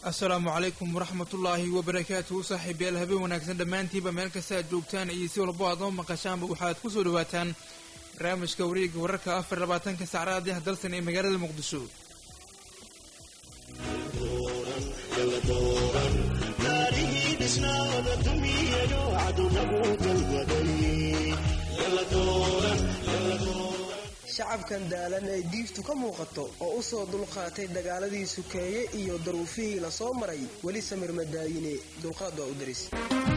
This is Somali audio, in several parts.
asalaamu calaykum waraxmatullaahi wabarakaatuhu saaxiibayaal habeen wanaagsan dhammaantiiba meel kasta aad joogtaan iyo si walbo aad noo maqashaanba waxaad ku soo dhawaataan barnaamijka wareega wararka afar labaatanka sacraadiah dalsan ee magaalada muqdisho shacabkan daalan ee diiftu ka muuqato oo u soo dulqaatay dagaaladii sukeeye iyo daruufihii la soo maray weli samir madaayine dulqaad waa u daris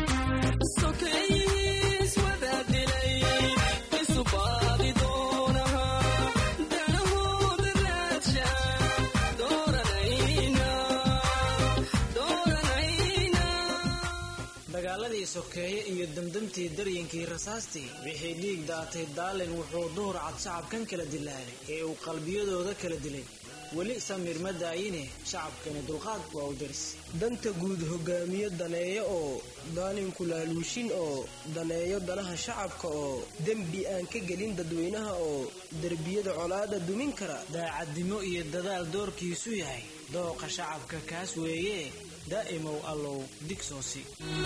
dagaaladii sokeeye iyo damdamtii daryankii rasaastii wixii dhiig daatay daalin wuxuu duhur cad shacabkan kala dilaalay ee uu qalbiyadooda kala dilay weli samir ma daayine shacabkani dulqaad waa u daris danta guud hogaamiye daneeyo oo daalinku laaluushin oo daneeyo danaha shacabka oo dembi aan ka gelin dadweynaha oo derbiyada colaada dumin kara daacadnimo iyo dadaal doorkiisu yahay dooqa shacabka kaas weeye daa'imow allow digsoosi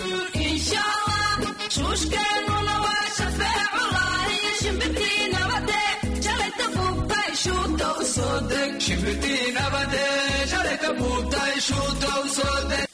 shuushkeennuna waa shafeeculahi shimbirtii nabade shalayta buubtay shuuta u soo deg shimbirtii nabade shalayta buubtay shuuta u soo deg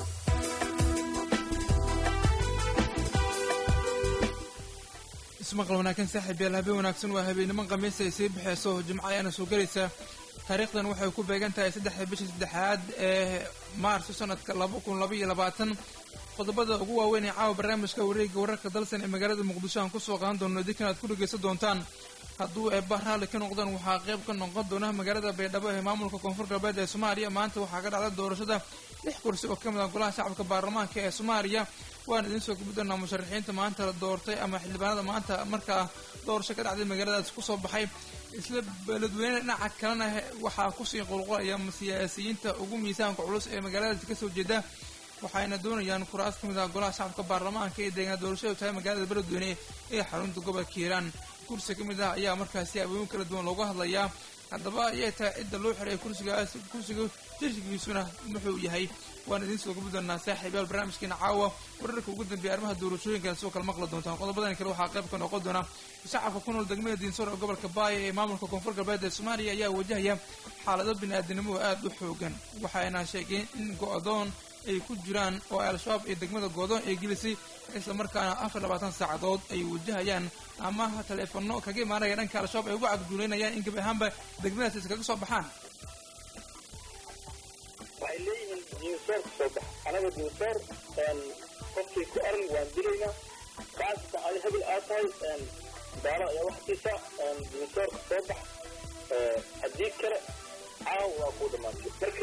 ismaqal wanaagsan saaxiibayaal habeen wanaagsan waa habeenimo khamiis ay sii baxeyso jimco ayaana soo gelaysa taariikhdan waxay ku beegan tahay saddexda bisha saddexaad ee maarso sanadka laba kun laba iyo labaatan qodobada ugu waaweyn ee caawa barnaamijka wareega wararka dalsan ee magaalada muqdisho aan kusoo qaadan doono idinkan aad ku dhegeysan doontaan hadduu eebba raalli ka noqdaan waxaa qayb ka noqon doona magaalada baydhabo ee maamulka koonfur galbeed ee soomaaliya maanta waxaa ka dhacda doorashada lix kursi oo ka mid ah golaha shacabka baarlamaanka ee soomaaliya waan idiin soo gubi doonaa musharaxiinta maanta la doortay ama xildhibaanada maanta markaa doorasho ka dhacday magaaladaas kusoo baxay isla beledweyne dhinaca kalena waxaa kusii qulqulaya siyaasiyiinta ugu miisaanka culus ee magaaladaasi kasoo jeeda waxayna doonayaan kuraas ka mid ah golaha shacabka baarlamaanka ee deegaan doorashadu tahay magaalada beledweyne ee xarunta gobolka hiiraan kursi ka mid ah ayaa markaasi abooyin kala duwan looga hadlayaa haddaba ayay tahay cidda loo xiray kursigaas kursiga jirsigiisuna muxuu yahay waan idiin soo gubi doonaa saaxiibayaal barnaamijkeena caawa wararka ugu dambeeya arrimaha doorashooyinkan soo kala maqli doontaan qodobadan kale waxaa qayb ka noqon doona shacabka ku nool degmada diinsoor ee gobolka baaya ee maamulka koonfur galbeed ee soomaaliya ayaa wajahaya xaalado bini-aadinimo aada u xoogan waxayna sheegeen in go-doon ay ku jiraan oo al-shabaab ee degmada goodoon ay gelisay isla markaana afar labaatan saacadood ay wajahayaan ama taleefano kaga imaanaya dhanka al-shabaab ay uga cagduuleynayaan in gabi ahaanba degmadaas iskaga soo baxaan waxay leeyihiin diinsoor ka soo bax anaga diinsoor qofkii ku aran waan dilaynaa kaasatan adi hebel aad tahay daalo ayaa waxsiisa diinsoor ka soo bax haddii kale caawa waa kuu dhamaantay marka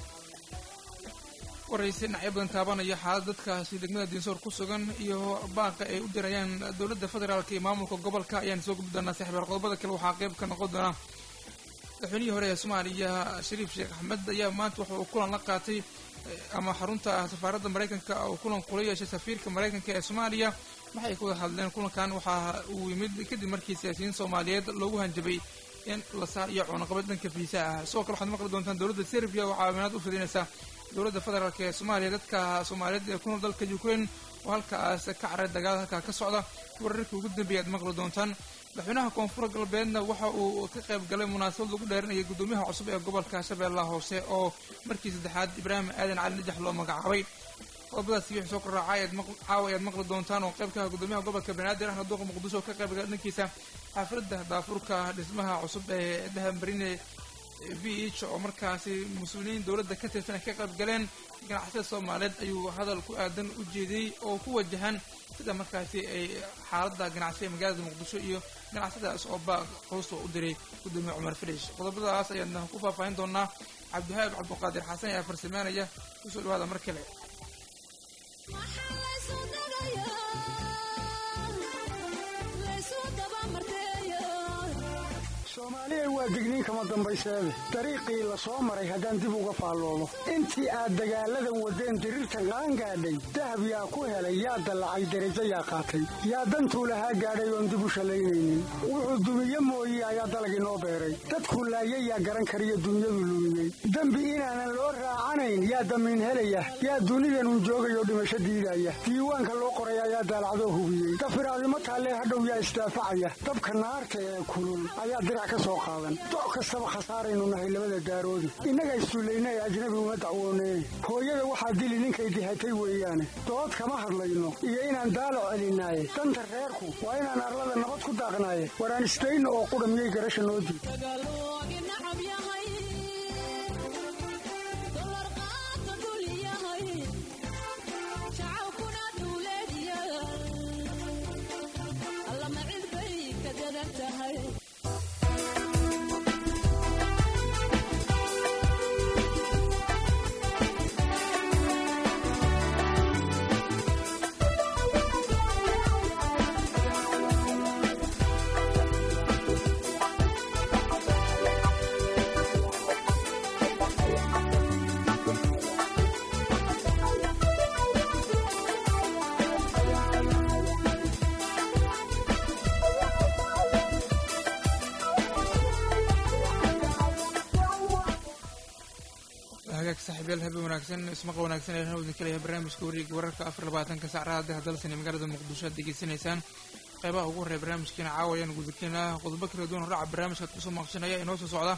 waraysi dhinacyo badan taabanaya xaalad dadkaasi degmada diinsoor ku sugan iyo baaqa ay u dirayaan dowladda federaalka iyo maamulka gobolka ayaan soo gubi doonaa saxiibaal qodobada kale waxaa qayb ka noqon doona madaxweynihii hore ee soomaaliya shariif sheekh axmed ayaa maanta waxa uu kulan la qaatay ama xarunta safaaradda maraykanka uu kulan kula yeeshay safiirka maraykanka ee soomaaliya waxay ka wada hadleen kulankan waxa uu yimid kadib markii siyaasiyiin soomaaliyeed loogu hanjabay in la saariyo cunaqabad dhanka fiisa ah sidoo kale waxaad maqli doontaan dowladda serbiya oo caawimaad u fidinaysa dowladda federaalk ee soomaaliya dadka soomaaliyeed ee ku nool dalka ukraine oo halkaas ka caray dagaal halkaa ka socda wararkii ugu dambeeya aad maqli doontaan madaxweynaha koonfur galbeedna waxa uu ka qayb galay munaasabad lagu dheerinayay guddoomiyaha cusub ee gobolka shabeellaha hoose oo markii saddexaad ibraahim aadan cali najax loo magacaabay qodobadaasi wixii soo korraacay caawa ayaad maqli doontaan oo qaybka guddoomiyaha gobolka banaadir ahna duuqa muqdisho ka qayb gala dhankiisa xaafladda daafurka dhismaha cusub ee dahambarine v h oo markaasi mas-uuliyiin dowladda ka tirsan ay ka qayb galeen ganacsiyada soomaaliyeed ayuu hadal ku aadan u jeediyey oo ku wajahan sida markaasi ay xaaladda ganacsiga magaalada muqdisho iyo ganacsiyadaas oo baaq hoosta u diray guddoomiye cumar filish qodobadaas ayaadna ku faahfaahin doonaa cabdihaab cabdiqaadir xasan ayaa farsameynaya kusoo dhawaada mar kale waa digniin kama dambayseede dariiqii la soo maray haddaan dib uga faalloobo intii aad dagaalladan waddeen diriirta qaangaadhay dahab yaa ku helay yaa dallacay derajo yaa qaatay yaa dantuu lahaa gaadhay oon dib u shallaynaynin wuxuu dumiye mooye ayaa dalagii noo beeray dadkuu laayay yaa garan kariyo dunyadu lumiyey dembi inaanan loo raacanayn yaa damiin helaya yaa dunidanun joogayoo dhimasho diidaya diiwaanka loo qoray ayaa daalacdoo hubiyey dafiraadimo taallee hadhow yaa isdaafacaya dabka naarta ee kulul ayaa dirac ka soo qaadan doc kastaba khasaaraynu nahay labada daaroodi innaga issullayna ee ajnabi uma dacwoonee hooyada waxaa dili ninkay dihatay weeyaane dood kama hadlayno iyo inaan daalo celinaaye danta reerku waa inaan arlada nabad ku daaqnaaye waraan isdayno oo qudha miyay garasha noo diid hagaag saaxiibyaal habeen wanaagsan ismaqa wanaagsan ee hawdin kalaya barnaamijka wareega wararka afar labaatanka saacadaha daha dalsan ee magaalada muqdisho aad degeysanaysaan qeybaha ugu horreya barnaamijkeena caawayaan gudakeena qodobo kala duwan raaca barnaamijkaad kusoo maqshanaya inoo soo socda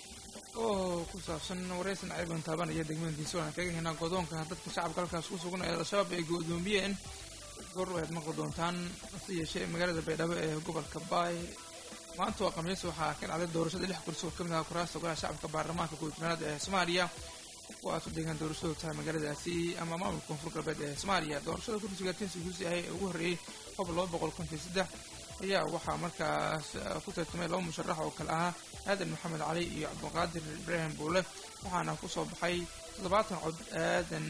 oo ku saabsan wareysan cayban taaban iyo degmadiisa aan kaga helnaa godoonka dadka shacabka halkaas ku sugan ee al-shabaab ay go-doomiyeen goor ayaad maqli doontaan hase yeeshee magaalada baydhabo ee gobolka baay maanta waa khamiis waxaa ka dhacday doorashada lix kursi oo ka mid ah kuraasta golaha shacabka baarlamaanka guudtanaad ee soomaaliya kuwaas u deegaan doorashadu tahay magaaladaasi ama maamulka koonfur galbeed ee soomaaliya doorashada kursiga tinsi guusi ahay ee ugu horreeyey qob laba boqol konton saddex ayaa waxaa markaas ku tartamay laba musharax oo kale ahaa aadan maxamed cali iyo cabdiqaadir ibraahim buule waxaana ku soo baxay toddobaatan cod aadan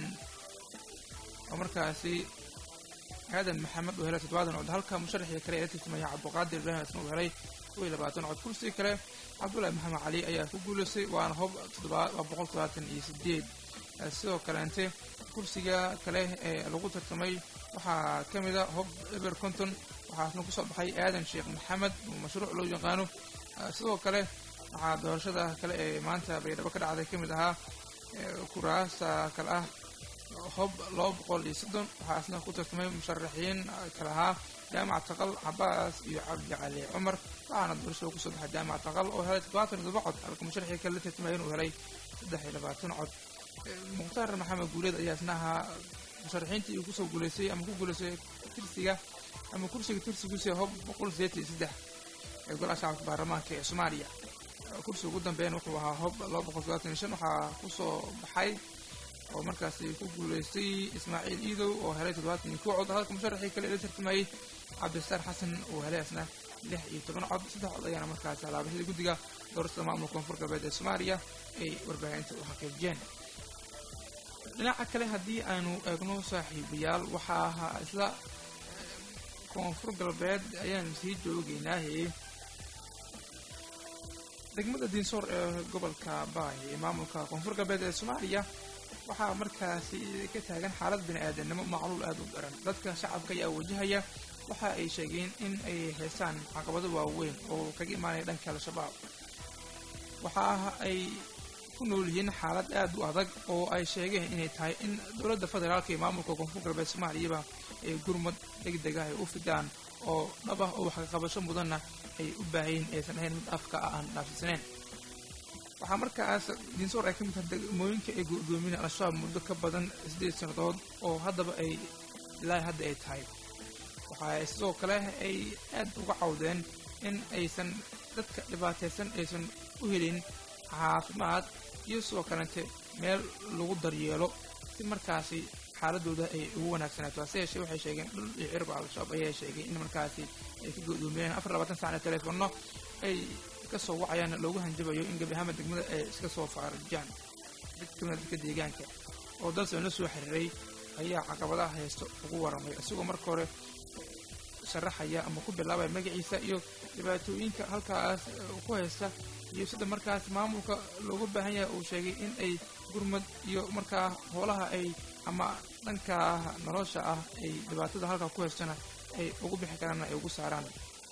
oo markaasi aadan maxamed uu helay toddobaatan cod halka musharaxii kale ee la tartamaya cabdiqaadir ibraahim isna uu helay kow iyo labaatan cod kursi kale cabdullaahi maxamed cali ayaa ku guulaystay waana hob waa boqol todobaatan iyo sideed sidoo kaleente kursiga kale ee lagu tartamay waxaa ka mid a hob eber conton waxaasna kusoo baxay aadan sheekh maxamed oo mashruuc loo yaqaano sidoo kale waxaa doorashada kale ee maanta baydhabo ka dhacday ka mid ahaa kuraasta kale ah hob laba boqol iyo soddon waxaasna ku tartamay musharaxiin kale ahaa jaamac taqal cabaas iyo cabdi cali cumar waxaana doorashada kusoo baxay jaamac taqal oo helay toddobaatan iyo todoba cod halka musharaxii kale la tartamaya inuu helay saddex iyo labaatan cod mukhtaar maxamed guuleed ayaa isna ahaa musharaxiintii uu kusoo guulaystay ama ku guulaystay tirsiga ama kursiga tirsigiisa hob boqol sideetan iyo saddex ee golaha shacabka baarlamaanka ee soomaaliya kursiga ugu dambeyn wuxuu ahaa hob laba boqol todobaatan iyo shan waxaa kusoo baxay oo markaasi ku guulaystay ismaaciil iidow oo helay toddobaatan iyo kow cod halka musharaxii kale la tartamayey cabdisaar xasan uu helay asna lix iyo toban cod saddex cod ayaana markaasi alaabashadii guddiga doorashada maamulka koonfur galbeed ee soomaaliya ay warbaahinta u xaqiijiyeen dhinaca kale haddii aanu eegno saaxiibayaal waxaa ahaa isla koonfur galbeed ayaanu sii joogeynaahe degmada diinsoor ee gobolka baay ee maamulka koonfur galbeed ee soomaaliya waxaa markaasi ka taagan xaalad bini aadanimo macluul aada u daran dadka shacabka ayaa wajahaya waxa ay sheegeen in ay haystaan caqabado waaweyn oo kaga imaanaya dhanka al-shabaab waxa ay ku nool yihiin xaalad aad u adag oo ay sheegeen inay tahay in dowladda federaalka iyo maamulka koonfur galbeed soomaaliyaba ay gurmad degdeg ah ay u fidaan oo dhab ah oo waxkaqabasho mudanna ay u baahayin aysan ahayn mid afka ah aan dhaafisanayn waxaa markaas diinsoor ay ka mid tahay degmooyinka ay go-doomiyeen al-shabaab muddo ka badan siddeed sannadood oo haddaba ay ilaa hadda ay tahay waxaa sidoo kale ay aad uga cawdeen in aysan dadka dhibaataysan aysan u helin caafimaad iyo sidoo kalente meel lagu daryeelo si markaasi xaaladooda ay ugu wanaagsanaato hase yeeshee waxay sheegeen dhul iyo cirba al-shabaab ayaa sheegay in markaasi ay ka go-doomiyeen afar labaatan sacna teleefono ay ka soo wacayaan loogu hanjabayo in gebi ahaanba degmada ay iska soo faarajaan mid ka mida dadka deegaanka oo dalsan la soo xiriiray ayaa caqabadaha haysto ugu waramay isagoo marka hore sharaxaya ama ku bilaabaya magaciisa iyo dhibaatooyinka halkaas ku haysta iyo sida markaas maamulka loogu baahan yahay uu sheegay in ay gurmad iyo markaa hoolaha ay ama dhanka nolosha ah ay dhibaatada halkaa ku haystana ay ugu bixi karaan ay ugu saaraan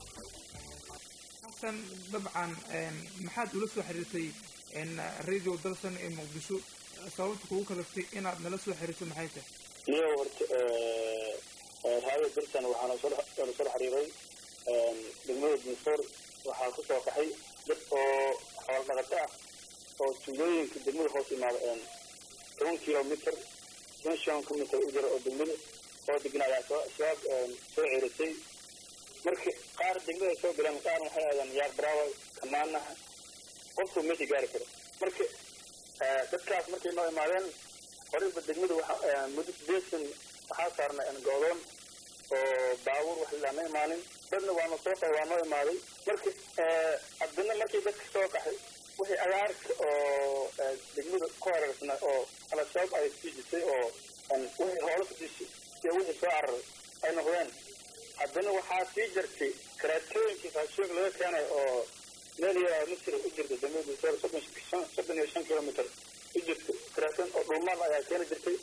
xasan dabcan maxaad ula soo xiriirtay radio dalsan ee muqdisho sababta kugu kalaftay inaad nala soo xiriirto maxay tahay niyo horta raadiyo dalsan waxaana soo soo xiriiray degmada dinsoor waxaa ku soo qaxay dad oo xoolo dhaqato ah oo tuulooyinka degmada hoos imaada toban kilomitr toban shan kilomitr u jira oo degmada oo degna ayaa soo shabaab soo cerisay marka qaar degmada soo galeen qaarna waxay aadeen yaar braawa kamaanaha qofku meesha gaari karo marka dadkaas markay noo imaadeen horeyba degmada waxa muddo sideetan waxaa saarnay go'doon oo baabuur wax ilaa ma imaanin dadna waana soo qaxay waa noo imaaday marka haddana markii dadka soo qaxay wixii agaarka oo degmada ku hareersana oo al-shabaab ay sii jisay oo wixii hoola ku dishay iyo wixii soo cararay ay noqdeen haddana waxaa sii jirtay karaatooyinkii raashinka laga keenay oo meel yaraa misri u jirta degmada soor soddon soddon iyo shan kilomitr u jirta karaatoon oo dhulmaal ayaa keeni jirtay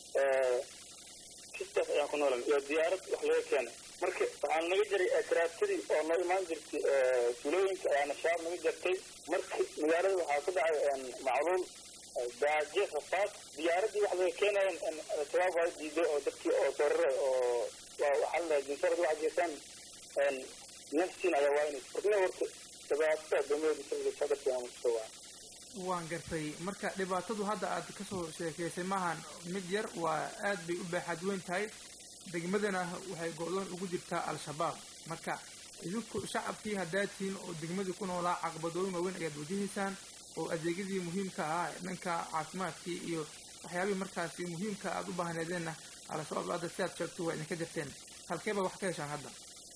kistaas ayaan ku noolan iyo diyaarad wax laga keenay marka waxaa naga jiray karaatadii oo noo imaan jirtay tuulooyinka ayaana shabaab naga jirtay marka magaalada waxaa ku dhacay macluul gaajo rafaad diyaaradii wax laga keenayan shabaab waa diiday oo dadkii oo sooraray oo waxaa la jinsarad waxa jeesaan nafsiin ayaa waaynaysa marka horta dhibaatada dowlada sadarkii aan kusoo waa waan gartay marka dhibaatadu hadda aad kasoo sheekeysay maahan mid yar waa aad bay u baaxad weyn tahay degmadana waxay go-doon ugu jirtaa al-shabaab marka idinku shacabkii haddaad tihiin oo degmadii ku noolaa caqabadooyin waaweyn ayaad wajahaysaan oo adeegyadii muhiimka ah dhanka caafimaadkii iyo waxyaabihii markaasi muhiimka aad u baahneedeenna al-shabaab hadda si aad sheegto waa idinka jirteen halkeeba wax ka heshaan hadda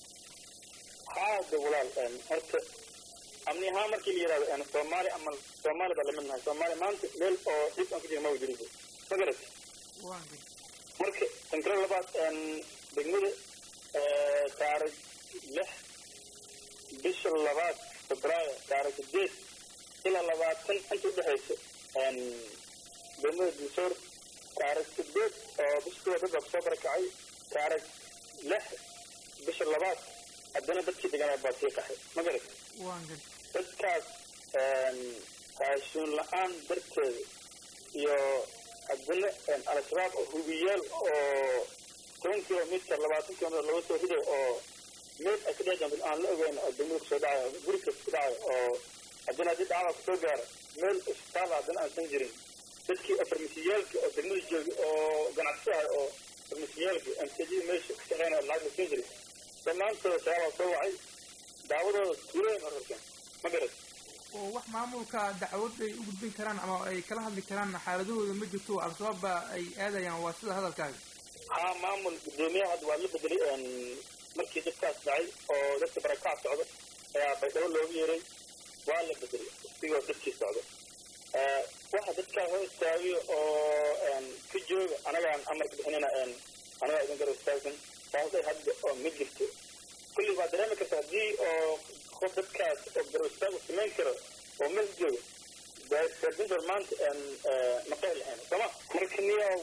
haada walaal horta amni ahaan markii la yidhahdo soomaali ama soomaali baa lamid nahay soomaali maanta meel oo dhib aan ku jira ma wajirido ma garat marka tankiro labaad degmada taarikh lix bisha labaad febraayo taarikh sideed ilaa labaatan inta udhexaysa degmada dinsoor taarikh sideed oo biskuwa dad baa kusoo barakacay taarikh lix bisha labaad haddana dadkii deganaa baa sii qaxay ma garat dadkaas raashuun la-aan darteeda iyo haddana al-shabaab oo hubiyaal oo toban kilomitr labaatan kilomitr laga soo riday oo meel ay ka dhexjambil aan la ogeyn oo degmada kusoo dhacayo guri kasta ku dhacayo oo haddana haddii dhacdaa kusoo gaaro meel isbitaal haddana aansan jirin dadkii oo farmasiyaalka oo degmada joogay oo ganacsiyaha oo farmasiyaalka mcd meesha ka shaqeynaya lacag la siin jiray dhammaantooda shabaabaa soo wacay daawadooda tuulooyin horarkeen ma garat oo wax maamulka dacwad ay u gudbin karaan ama ay kala hadli karaan xaaladahooda ma jirto al-shabaab ba ay aadayaan waa sida hadalkaaga haa maamul guddoomiyaha hadda waa la bedelay markii dadkaas dhacay oo dadka barakac socdo ayaa baydhabo loogu yeeray waa la bedelay isigoo dadkii socdo waxa dadkaa hoo istaagiyo oo ka jooga anagaan amarka bixinayna anagaa idin garab istaagsan saasay hadda oo ma jirto kulli waa dareemi karta haddii oo qof dadkaas oo garab istaag samayn karo oo meel jooga gaardintor maanta maqay lahayn sooma marka niyow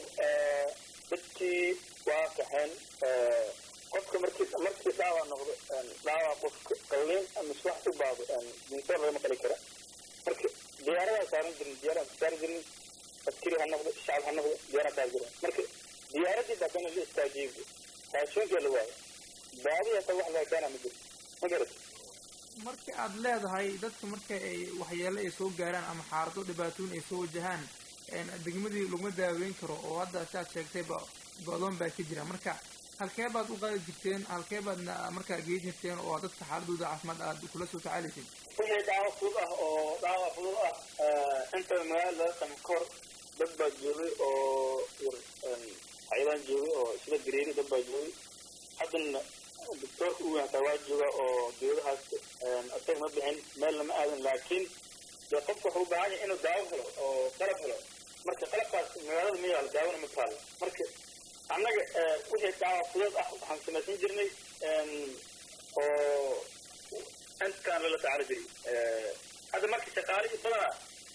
dadkii waa kaxeen qofka markii markii dhaawac noqdo dhaawac qofka qalliin ama wax u baado dinsoor lagama qali kara marka diyaaradaa saaran jirin diyaarada saari jirin askari ha noqdo shacab ha noqdo diyaarada saari jirin marka diyaaradii baadana la istaajiyey raashinkaa la waayo baadi hata wax laga keena ma jirto ma garat marka aad leedahay dadka marka ay waxyeelo ay soo gaaraan ama xaalado dhibaatooyin ay soo wajahaan degmadii laguma daaweyn karo oo hadda si aad sheegtayba go-doon baa ka jira marka halkee baad u qaadi jirteen halkee baadna markaa geyn jirteen oo dadka xaaladooda caafimaad aad kula soo tacaalaysay wixii dhaawac fudud ah oo dhaawac fudud ah inta magaalada laga qami kahor dad baa joogay oo hayadaan joogay oo sida gareeri dad baa joogay haddana doctoorka u weyn hataa waa jooga oo dawladahaas isaga ma bixin meel lama aadan laakiin dee qofka wuxuu u baahan yahay inuu daawo helo oo qalab helo marka qalabkaas magaalada ma yaalo daawona ma taalo marka annaga wixii daawa fudud ah waxaan samaysan jirnay oo intaan lala tacaali jiray hadda marka shaqaalihii badanaa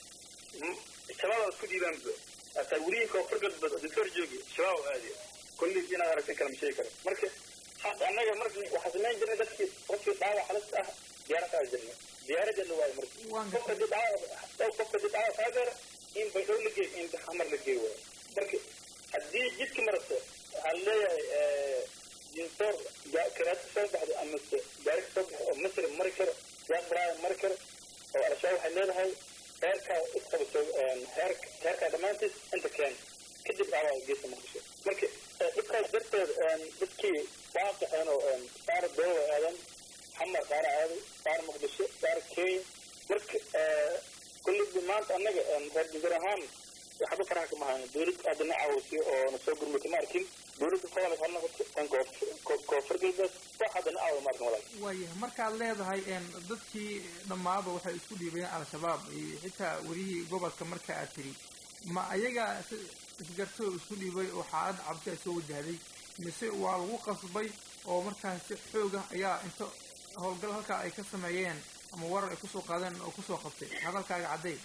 shabaab isku diidaan hataa welihii koonfur galbeed oo diktor joogi shabaab aadi kulliis inaad aragtin kala ma sheegi karo marka annaga marka waxaa samayn jirnay dadkii qofkii dhaawac halista ah diyaara qaadi jirnay diyaaradeedna waayo marka qofka dii dhaawac qofka dii dhaawac kaa gaara in baydhow la geey in xamar la geey waayo marka haddii jidka marato waxaa leeyahay jinsoor karaati soo baxda amase gaari ka soo baxda oo masri mari karo yaaqbaraaya mari karo oo al-shabaab waxay leedahay heerkaa isqabato heer heerkaa dhammaantiis inta keen kadib dhaawaca geesa muqdisho marka dhibkaas darteed dadkii waa qaxeen oo qaar doowa aadan xamar qaar aaday qaar muqdisho qaar kenya marka kullibi maanta annaga reer jazar ahaan waxba faraha kama hayno dowlad hadda na caawisiyo oo na soo gurmata ma arkin dowladda federaalka ha noqoto tan koonfur galbeed wax hadda na caawa ma arkin walaal waayahay markaad leedahay dadkii dhammaaba waxay isku dhiibayeen al-shabaab iyo xitaa welihii gobolka marka aad tiri ma ayaga isgartoo isku dhiibay oo xaalad cabsi ay soo wajahday mise waa lagu qasbay oo markaasi xooga ayaa inta howlgal halkaa ay ka sameeyeen ama warar ay kusoo qaadeen oo kusoo qabtay hadalkaaga cadday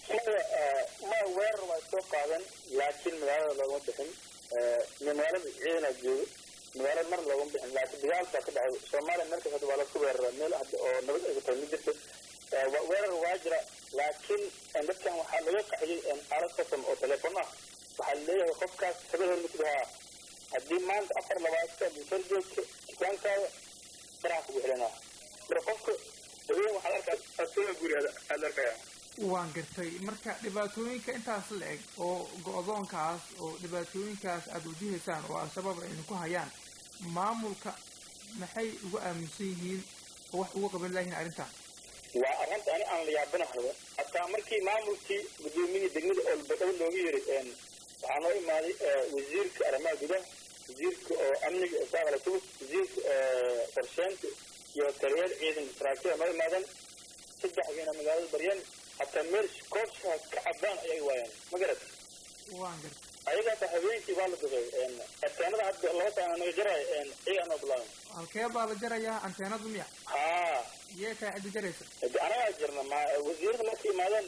ma weerar waa soo qaadan laakiin magaalada loogama bixin magaalada ciidanaa jooga magaalada mar loogama bixin laakiin dagaal baa ka dhacay soomaaliya meel kasta waa lasku weeraraa meel hadda oo nabad ay tahay ma jirto weerar waa jira laakiin dadkan waxaa laga qaxiyey aalad qasam oo telefoon ah waxaa leeyahay qofkaas habeen hormutid haa haddii maanta afar labaatan bisar joogto dukaankaada baraha kugu xilanaa marka qofka habeen waxaad arkaa asoo guri aad arkaya waan gartay marka dhibaatooyinka intaas la eg oo go-doonkaas oo dhibaatooyinkaas aada wajihaysaan oo al-shabaab ay idinku hayaan maamulka maxay ugu aaminsan yihiin oo wax uga qaban layihiin arrintan waa arrinta ani aan la yaabanahayo hataa markii maamulkii gudoomiyii degmada olbadhow looga yiri waxaa noo imaaday wasiirka arrimaha gudaha wasiirka oo amniga isaaqala tubus wasiirka qorsheynta iyo taliyaal ciidanka saraakiil noo imaadeen saddexdiina magaalada baryan hataa meel koobshaa ka cadaan ayay waayeen ma garat waan gartay ayagaata habeenkii baa la duqay anteenada hadda laba taana naga jaraayo iyagaa noo bilaaban halkee baa la jarayaa anteenadu miya haa yee tahay cidda jaraysa anagaa jirna ma wasiirada markay imaadeen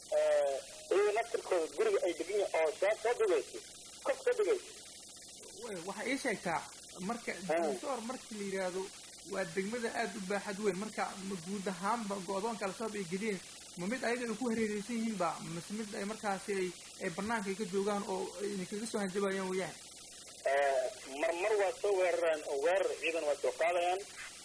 iyaga naftirkooda guriga ay degan yihin oo shaab soo dugaysa kof soo dugaysa waxay ii sheegtaa marka disoor markii la yidhaahdo waa degmada aada u baaxad weyn marka ma guud ahaanba go-doonka al-shabaab ay geliyeen ma mid ayaga ay ku hareereysan yihiin ba mase mid ay markaasi ay ay banaanka ay ka joogaan oo idinkaga soo hanjabayaan weeyaan marmar waa soo weeraraan oo weerar ciidan waa soo qaadayaan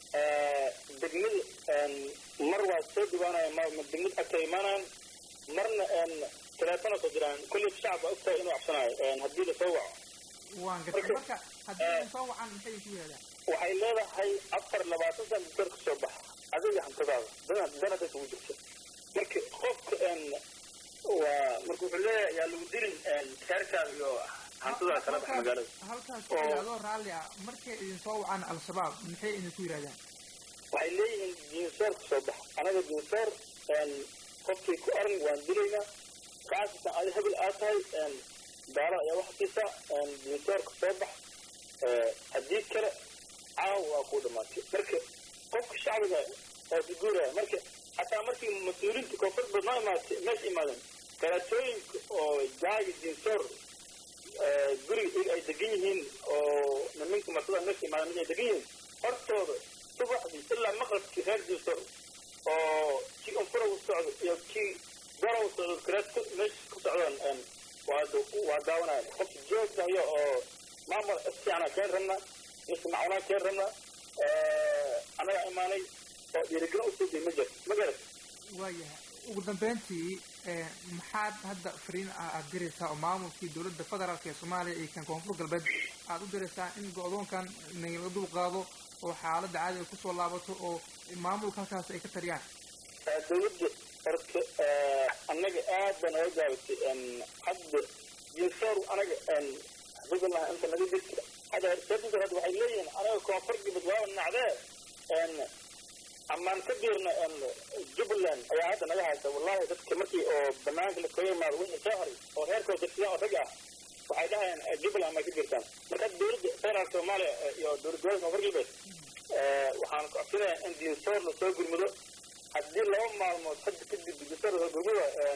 degmada mar waa soo dhibaanayaan degmada agta imaanayaan marna teleefona soo jiraan kulli shacab baa ogtahay inuu cabsanayo haddii lasoo waco waan gartay marka haddii ay soo wacaan maxay ku yidhahdaan waxay leedahay afar labaatan san doktor ka soo baxa adiga hantadaada dana danada kugu jirta marka qofka waa marka wuxuu leeyahay yaa lagu dilin heerkaada iyo hantadaa kala bax magaalada halkaas ku yidhahdoo raalli ah markay idin soo wacaan al-shabaab maxay idinku yidhahdaan waxay leeyihiin diinsoor ka soo bax anaga diinsoor qofkii ku aran waan dilaynaa kaasatan adi hebel aad tahay daala ayaa waxa siisa diinsoorka soo bax haddii kale caawa waa kuu dhamaatay marka qofka shacbiga waa suguuraya marka hataa markii mas-uuliinta koonfur bad noo imaatay meesha imaadeen karaatooyinka oo jaagi diinsoor guriga iyaga ay degan yihiin oo niminka martada meesha imaadeen mid ay degan yihiin hortooda subaxdii ilaa maqrabkii reer diinsoor oo kii unfura u socdo iyo kii gorow socdo karaato meesha ku socdaan waa waa daawanaya qof joogtayo oo maamul istiana keen rabna mise macunaa keen rabna anaga imaanay oo dhiirigelin usoo day ma jir ma garat waayahay ugu dambeyntii maxaad hadda fariin ah aada diraysaa oo maamulkii dowladda federaalk ee soomaaliya iyo kan koonfur galbeed aada u diraysaa in go-doonkan nagala dul qaado oo xaaladda caadiga kusoo laabato oo maamulka halkaas ay ka tariyaan dowladda horta annaga aad baa naga gaabatay hadda jinsoor anaga xafidullah inta naga jirta hadda herseedinta hadda waxay leeyihiin anaga koonfur galbeed waaba nacdee amaan ka biirna jubbaland ayaa hadda naga haysa wallahi dadka markii oo banaanka la kaga imaado wixii soo haray oo reerkooda degsadaan oo rag ah waxay dhahayaan jubbaland may ka biirtaan marka hadda dowladda federaalka soomaaliya iyo dowlad gobolka koonfur galbeed waxaan codsanayaa in diinsoor lasoo gurmado haddii laba maalmood hadda kadib diinsoor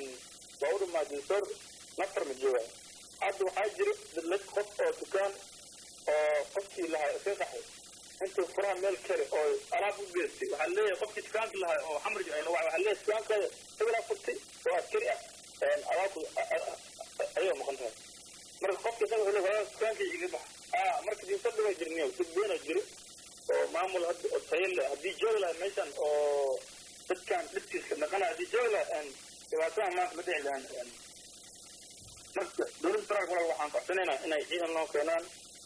waa u dhamaa dinsoor nafar la joogaa hadda waxaa jira dadlad qof oo dukaan oo qofkii lahaa iska qaxay intuu furaha meel kale oo alaab u geystay waxaa leeyahay qofkii dukaanka lahaa oo xamar waxaa leeyahay dukaankaada hebelaa furtay oo askari ah alaabku ayay maqan tahay marka qofka isaga wuxuu leeyahay dukaankii iga bax ah marka dinsoor dhawaa jirniyo dad beena jiro oo maamul hadda oo tayo leh haddii joogi lahaa meeshan oo dadkan dhibkiiska dhaqana haddii joogi lahaa dhibaatadan maanta ma dhici lahaan marka dowladda federaalka walaal waxaan codsanaynaa inay ciidan noo keenaan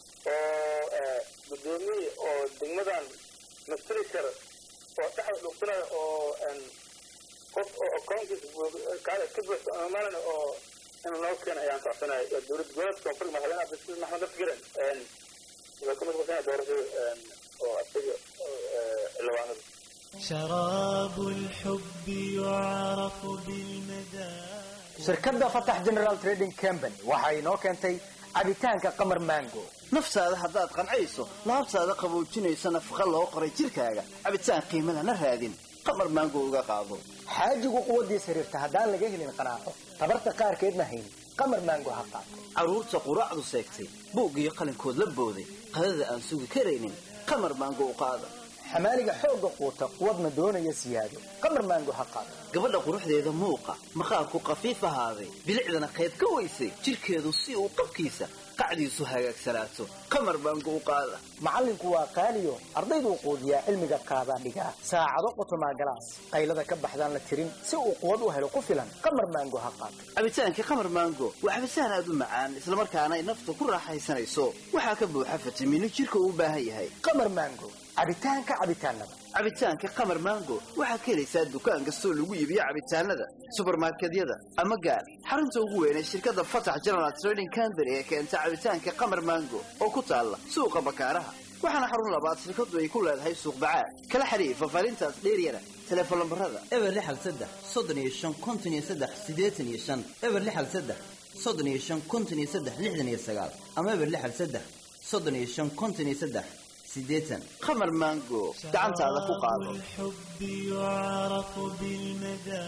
oo guddoomiye oo degmadan mastiri kara oo dhexda dhugsanayo oo qof oo akoonkiisa kaale ka buuxso ama maalin oo in noo keena ayaan codsanaya dowladda goboleedka koonfur madaxweyne cabdisaiid maxamed afgaran wuxuu ka mid qasanaya doorashada oo asaga xildhibaanada شراب الحب يعرف بالمدى shirkadda fatax general trading company waxa inoo keentay cabitaanka qamar mango naftaada haddaad qancayso laabtaada qaboojinayso nafaqa loo qoray jidhkaaga cabitaan qiimo lana raadin qamar maango uga qaado xaajigu quwaddiis xiriirta haddaan laga helin qanaaco tabarta qaarkeedna hayn qamar mango ha qaato carruurta quraacdu seegtay buug iyo qalinkood la booday qadada aan sugi karaynin qamar maango u qaada xamaaliga xoogga quuta quwadna doonaya siyaado qamar maango ha qaato gabadha quruxdeeda muuqa maqaarku qafiif ahaaday bilicdana qayb ka weysay jidhkeedu si uu qabkiisa qacdiisu hagaagsanaato qamar maango u qaada macallinku waa qaaliyo ardayduu quudiyaa cilmiga qaadaa dhigaa saacado qotomaa galaas qaylada ka baxdaan la tirin si uu quwad u helo ku filan qamar maango ha qaato cabitaanka qamar maango waa cabitaan aad u macaan islamarkaana ay nafta ku raaxaysanayso waxaa ka buuxa fitamiino jidhka uu u baahan yahay qamar maango cabitaanka cabitaanada cabitaanka qamar maango waxaad ka helaysaa dukaan kastoo lagu iibiyo cabitaanada subarmarkedyada ama gaar xarunta ugu weyn ee shirkadda fatax general trading company ee keenta cabitaanka qamar maango oo ku taalla suuqa bakaaraha waxaana xarun labaad shirkadu ay ku leedahay suuq bacaad kala xiriir fafaarintaas dheeryana teleefon lambarada eber lixal saddex soddon iyo shan konton iyo saddex siddeetan iyo shan eber lixal saddex soddon iyo shan konton iyo saddex lixdan iyo sagaal ama eber lixal saddex soddon iyo shan konton iyo saddex sideetan qamar maango gacantaada ku qaado الحب يعرف بالمدى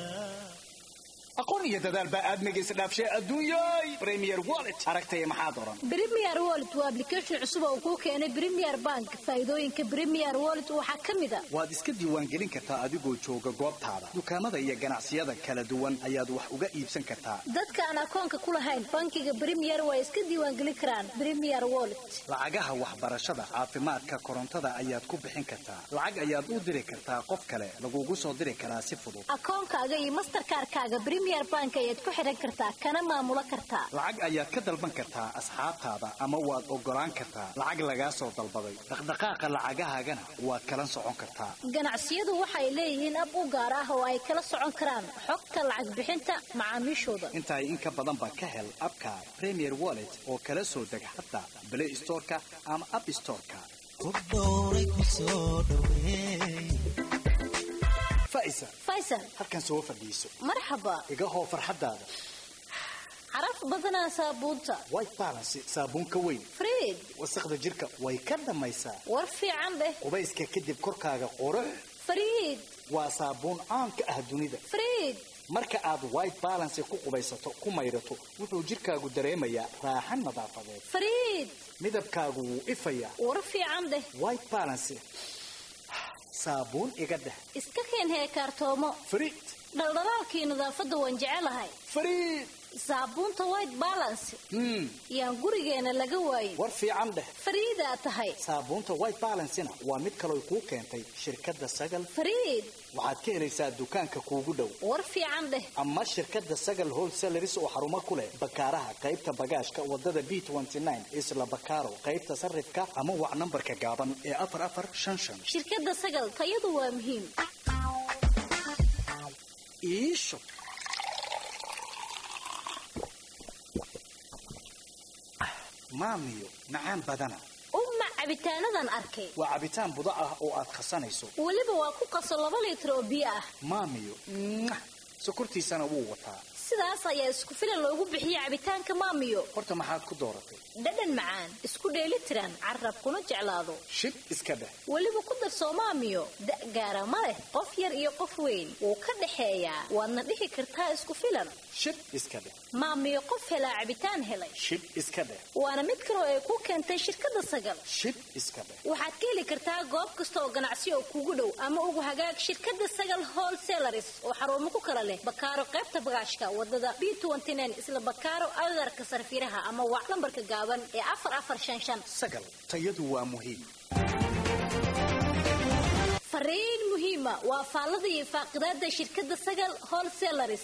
aqoon iyo dadaal baa aadmiga isdhaafshay adduunyay premier wallet aragtaya maxaa doran Premier Wallet waa application cusub oo kuu keenay Premier Bank. Faa'iidooyinka Premier Wallet waxaa ka mid ah waad iska diiwaangelin kartaa adigoo jooga goobtaada dukaamada iyo ganacsiyada kala duwan ayaad wax uga iibsan kartaa dadka aan akoonka ku lahayn bankiga Premier way iska diiwaangelin karaan Premier Wallet. lacagaha waxbarashada caafimaadka korontada ayaad ku bixin kartaa lacag ayaad u diri kartaa qof kale lagugu soo diri karaa si fudud Akoonkaaga iyo Mastercard-kaaga Premier Bank ayaad ku xiran kartaa kana maamula kartaa. lacag ayaad ka dalban kartaa asxaabtaada ama waad ogolaan kartaa lacag lagaa soo dalbaday dhaqdhaqaaqa lacagahaagana waad kala socon kartaa Ganacsiyadu waxay leeyihiin ab u gaar ah oo ay kala socon karaan xogta lacag bixinta macaamiishooda. intaay in ka badan ba ka hel abka premier wallet oo kala soo deg hadda play storeka ama app storeka faisa Faisal, halkan soo fadhiiso marxaba. iga hoo farxadaada Caraf badanaa saabuunta. white balance saabuun ka weyn Fred, wasaqda jirka way ka dhamaysaa war fiican dheh. qubayska kadib korkaaga qurux Fred, waa saabuun caan ka ah dunida Fred, marka aad white balance ku qubaysato ku maydhato wuxuu jirkaagu dareemayaa raaxan nadaafadeed Fred, midabkaagu wuu ifayaa war fiican dheh. white balance saabuun iga dheh Iska keen heekaartoomo. fariid Dhaldhalaalkii nadaafadda waan jecelahay. fariid Saabuunta white balance hmm yaan gurigeena laga waayin. war fiican dheh Fariidaa tahay. saabuunta white balancena waa mid kaloo kuu keentay shirkadda sagal Fariid, waxaad ka helaysaa dukaanka kuugu dhow war fiican dheh. ama shirkadda sagal wholesaleris oo xarumo ku leh bakaaraha qaybta bagaashka wadada b isla bakaaro qaybta sarifka ama wac nambarka gaaban ee afar afar shan shan Shirkadda Sagal tayadu waa muhiim. iisho maamiyo macaan badana Uma cabitaanadan arkay. waa cabitaan budo ah oo aad khasanayso Weliba waa ku qaso laba litir oo biyo ah. maamiyo mwah, sokortiisana wuu wataa sidaas ayaa isku filan loogu bixiyey cabitaanka maamiyo horta maxaad ku dooratay dhadhan macaan isku dheeli tiran carab kuna jeclaado shib iska dheh weliba ku darsoo maamiyo da' gaara ma leh qof yar iyo qof weyn wuu ka dhexeeyaa waadna dhihi kartaa isku filan shib iska dheh maamiyo qof helaa cabitaan helay shib iska dheh waana mid kaloo ay ku keentay shirkadda sagal shib iska dheh waxaad ka heli kartaa goob kasta oo ganacsi oo kugu dhow ama ugu hagaag shirkadda sagal wholesalaris oo xarumo ku kala leh bakaaro qaybta bagaashka wadada b isla bakaaro agarka sarfiraha ama wac lambarka gaaban ee afar afar shan shan sagal tayadu waa muhiim fariin muhiima waa faallada iyo faaqidaada shirkadda sagal wholesalaris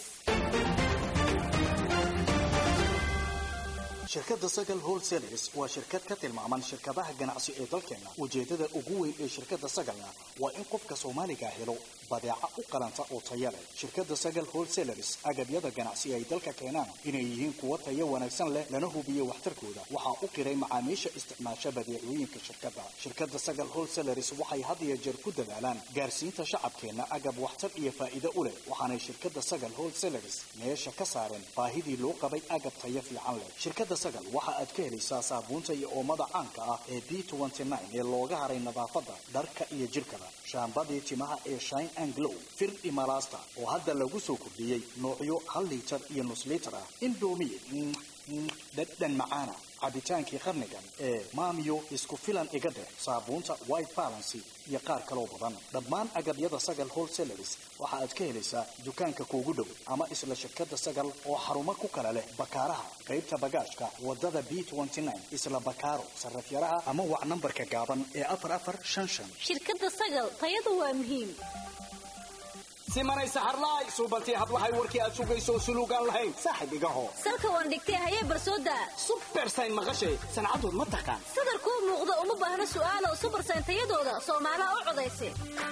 shirkadda sagal wholesalers waa shirkad ka tilmaaman shirkadaha ganacsi ee dalkeena ujeedada ugu weyn ee shirkadda sagalna waa in qofka soomaaliga helo badeeca u qalanta oo taya leh shirkadda sagal wholesalers agabyada ganacsi ay dalka keenaan inay yihiin kuwo tayo wanaagsan leh lana hubiyo waxtarkooda waxaa u qiray macaamiisha isticmaasha badeecooyinka shirkadda shirkadda sagal wholesalers waxay had iyo jeer ku dadaalaan gaarsiinta shacabkeenna agab waxtar iyo faa'iido u leh waxaanay shirkadda sagal wholesalers meesha ka saareen baahidii loo qabay agab tayo fiican leh shirkadda sagal waxa aad ka helaysaa saabuunta iyo oomada caanka ah ee b ee looga haray nadaafadda dharka iyo jirkaba shaambadii timaha ee shine and glow fir imalasta oo hadda lagu soo kordhiyey noocyo hal liitar iyo nus liitar ah indomi dhadhan macaana cabitaankii qarnigan ee maamiyo isku filan iga dheh saabuunta white balancy iyo qaar kaloo badan dhammaan agabyada sagal wholesalers waxa aad ka helaysaa dukaanka kuugu dhow ama isla shirkadda sagal oo xarumo ku kala leh bakaaraha qaybta bagaashka wadada b isla bakaaro sarafyaraha ama wac nambarka gaaban ee afar afar shan shan shirkadda sagal tayadu waa muhiim simanay saxarlaay suubantii hablahay warkii aad sugayso suluugaan lahayn saaxib igaho salka waan dhigtay hayee barsooda subersayn maqashay sancadood ma taqaan sadar kuu muuqda uma baahna su'aalo subersayn tayadooda soomaalaha u codaysa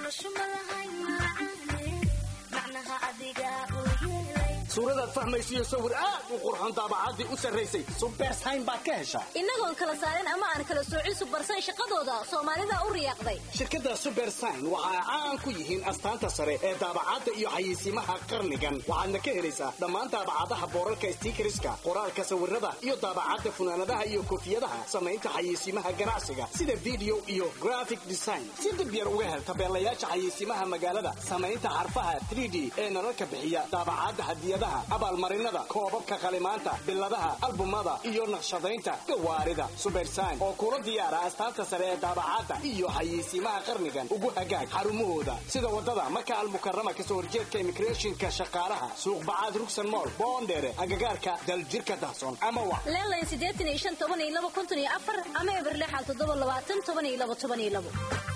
suuradaad fahmaysiyo sawir aad u qurxoon daabacaddii u sarraysay subersayn baad ka heshaa innagoon kala saarin ama aan kala soocin subersayn shaqadooda soomaalida u riyaaqday shirkadda subersayn waxa ay caan ku yihiin astaanta sare ee daabacadda iyo xayeysiimaha qarnigan waxaadna ka helaysaa dhammaan daabacadaha boorarka stiikariska qoraalka sawirada iyo daabacadda funaanadaha iyo koofiyadaha samaynta xayeysiimaha ganacsiga sida video iyo graphic design si dib yar uga hel tabeelayaasha xayeysiimaha magaalada samaynta xarfaha 3d ee nalalka bixiya daabacadda hadiyadaha abaalmarinada koobabka qalimaanta biladaha albumada iyo naqshadaynta gawaarida subersayn oo kula diyaara astaanta sare ee daabacadda iyo xayeysiimaha qarnigan ugu hagaag xarumahooda sida wadada maka almukarama kasoo horjeedka immigrationka shaqaalaha suuq bacaad rugsan mool boondheere agagaarka daljirka dahsoon ama wa leelayn siddeetan iyo shan toban iyo laba konton iyo afar ama eber lixal toddoba labaatan toban iyo laba toban iyo labo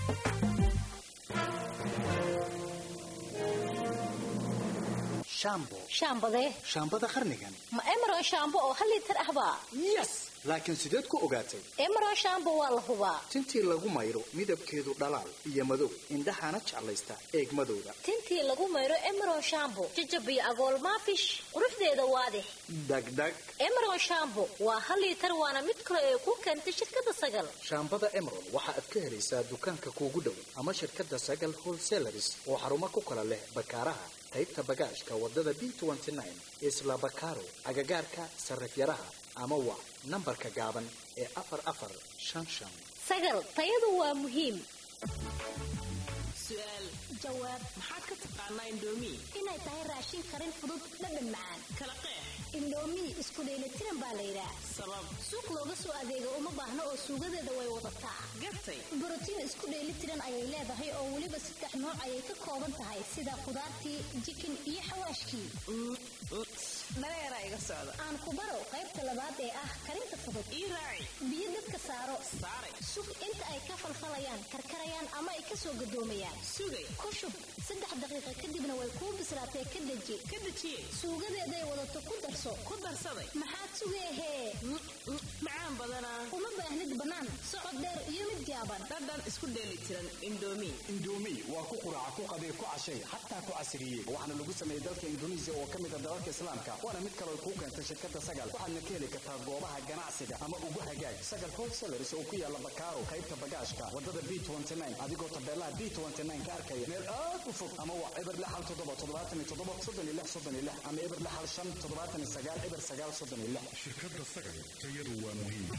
shambo shaambadee shaambada qarnigan ma emeron shaambo oo hal liitar ahbaa yes laakiin sideed ku ogaatay emeron shaambo waa la hubaa tintii lagu mayro midabkeedu dhalaal iyo madow indhahana jeclaysta eegmadooda tintii lagu mayro emeron shaambo jajab iyo agool maafish quruxdeeda waadix dhagdhag emeron shaambo waa hal liitar waana mid kale ee ku keentay shirkadda sagal shaambada emeron waxa aad ka helaysaa dukaanka kuugu dhow ama shirkadda sagal wholesalers oo xarumo ku kala leh bakaaraha qaybta bagaashka wadada b isla bakaaro agagaarka sarifyaraha ama waa nambarka gaaban ee afar afar shan shan sagal tayadu waa muhiim su'aal jawaab maxaad ka taqaanaa indoomi inay tahay raashin karin fudud dhadhan macaan kala qeex indoomi isku dheelitiran baa la yidhaah sabab suuq looga soo adeego uma baahno oo suugadeeda way wadataa gartay borotiin isku dheelitiran ayay leedahay oo weliba saddex nooc ayay ka kooban tahay sida khudaartii jikin iyo xawaashkii dhaleeraa iga socda aan ku baro qaybta labaad ee ah karinta fudud ii raaci biyo dabka saaro saaray sug inta ay ka falfalayaan karkarayaan ama ay kasoo gadoomayaan sugay ku shub saddex daqiiqa kadibna way kuu bislaatee ka deji ka dejiyey suugadeeday wadato ku darso ku darsaday maxaad sugeehee macaan badanaa uma baahnid bannaan socod dheer iyo mid jaaban dhadhan isku dheeli tiran indoomi indoomi waa ku quraaca ku qabee ku cashay xataa ku casriyey waxaana lagu sameeyey dalka induneisiya oo ka mid a dalalka islaamka waana mid kaloo kuu keentay shirkadda sagal waxaadna ka heli kartaa goobaha ganacsiga ama ugu hagaag sagal wholesalers oo ku yaala bakaaro qaybta bagaashka wadada b adigoo tabeelaha b ka arkaya meel aad u fog ama waa eber lixal toddoba toddobaatan iyo toddoba soddon iyo lix soddon iyo lix ama eber lixal shan toddobaatan iyo sagaal eber sagaal soddon iyo lix shirkadda sagal tayadu waa muhiim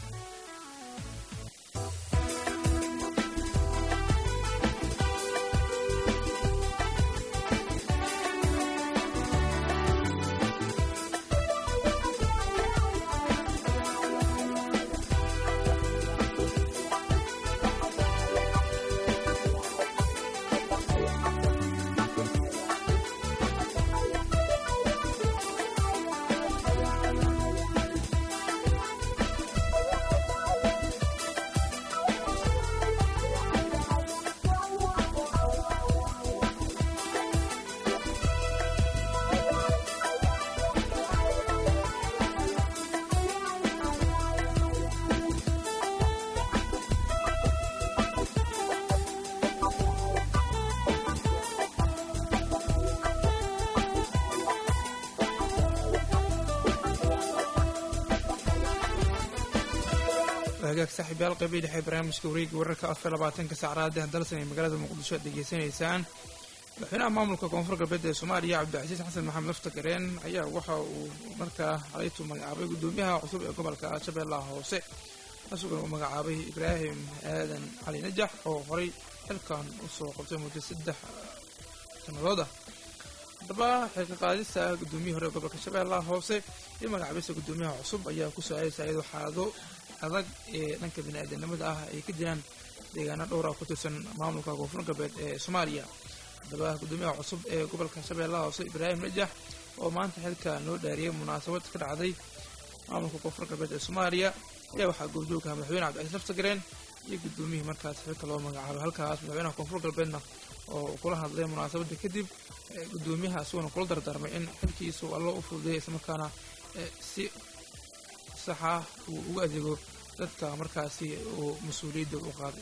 hagaag saaxiibyaal qaybihii dhexe barnaamijka wareega wararka afar labaatanka saacraada dalsan ee magaalada muqdisho aad degeysanaysaan madaxweynaha maamulka koonfur galbeed ee soomaaliya cabdicasiis xasan maxamed laftagareen ayaa waxa uu markaa xalaytu magacaabay guddoomiyaha cusub ee gobolka shabeellaha hoose isaguna uu magacaabay ibraahim aadan cali najax oo horay xilkan usoo qabtay muddo saddex sannadood ah haddaba xilka qaadista guddoomiyihii hore ee gobolka shabeellaha hoose iyo magacaabista guddoomiyaha cusub ayaa ku soo-aaleysa iyadoo xaalado adag ee dhanka bini-aadanimada ah ay ka jiraan deegaano dhowra ku tirsan maamulka koonfur galbeed ee soomaaliya haddaba guddoomiyaha cusub ee gobolka shabeellaha hoose ibraahim najax oo maanta xilka loo dhaariyay munaasabad ka dhacday maamulka koonfur galbeed ee soomaaliya ayaa waxaa goobjoogaha madaxweyne cabdicasiis laftagareen iyo guddoomiyihii markaas xilka loo magacaabay halkaas madaxweynaha koonfur galbeedna oo kula hadlay munaasabadda kadib guddoomiyaha isaguna kula dardaarmay in xilkiisu allo u fududeeya islamarkaana si saxa uu ugu adeego dadka markaasi uu mas-uuliyadda u qaaday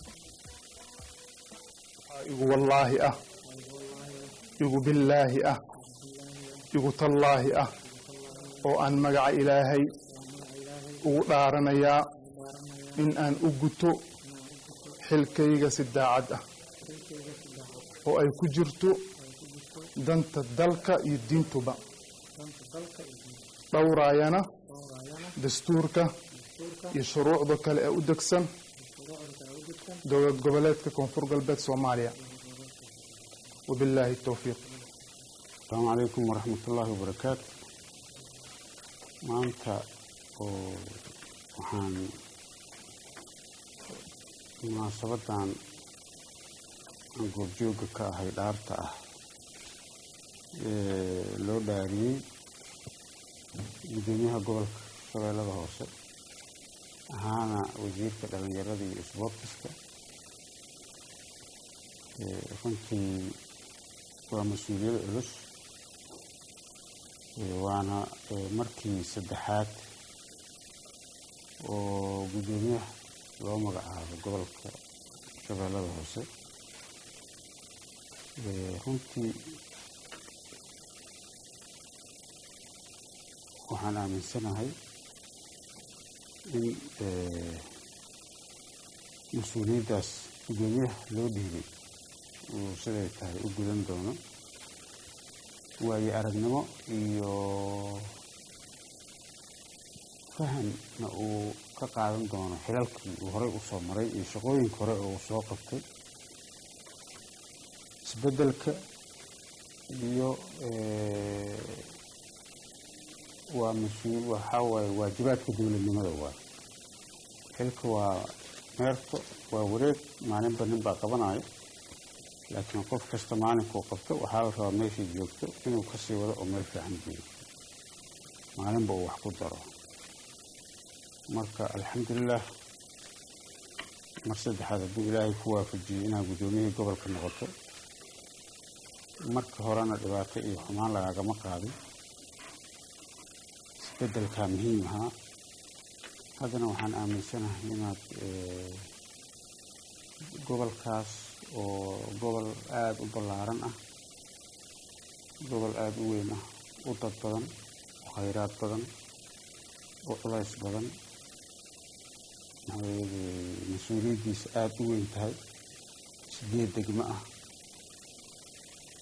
igu wallaahi ah igu billaahi ah igu tallaahi ah oo aan magaca ilaahay ugu dhaaranayaa in aan u guto xilkayga si daacad ah oo ay ku jirto danta dalka iyo diintuba dhowraayana dastuurka iyo shuruucda kale ee u degsan dowlad goboleedka koonfur galbeed soomaaliya wabilaahi towfiiq asalaamu calaykum waraxmatullaahi wabarakaatu maanta oo waxaan munaasabadan aan goobjooga ka ahay dhaarta ah ee loo dhaariyey guddoomiyaha gobolka shabeellada hoose ahaana wasiirka dhalinyarada iyo isboortiska runtii waa mas-uuliyad culus waana markii saddexaad oo guddoomiyaha loo magacaabo gobolka shabeellada hoose runtii waxaan aaminsanahay in mas-uuliyaddaas guddoomiyaha loo dhiibay uu siday tahay u gudan doono waayo aragnimo iyo fahamna uu ka qaadan doono xilalkii uu horey usoo maray iyo shaqooyinka hore oo uu soo qabtay isbeddelka iyo waa mas-uul waxaa waaye waajibaadka dowladnimada waaye xilka waa meerto waa wareeg maalinba nin baa qabanayo laakiin qof kasta maalinkuu qabto waxaa la rabaa meeshii joogto inuu kasii wado oo meel fiican geeyo maalinba uu wax ku daro marka alxamdulilah mar saddexaad hadduu ilaahay ku waafajiyey inaad guddoomiyihii gobolka noqoto marka horena dhibaato iyo xumaan lagaagama qaadin isbeddelkaa muhiim ahaa haddana waxaan aaminsanahay inaad gobolkaas oo gobol aada u ballaaran ah gobol aada u weyn ah u dad badan u khayraad badan u culays badan maxaa mas-uuliyaddiisa aada u weyn tahay sideed degmo ah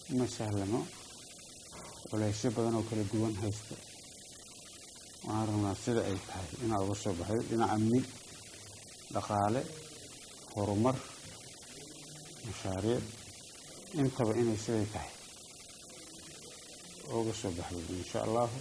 ma sahlano culeysyo badan oo kala duwan haysta waxaan rabnaa sida ay tahay inaad uga soo baxdo dhinaca amni dhaqaale horumar mashaariic intaba inay siday tahay uga soo baxdo insha allahu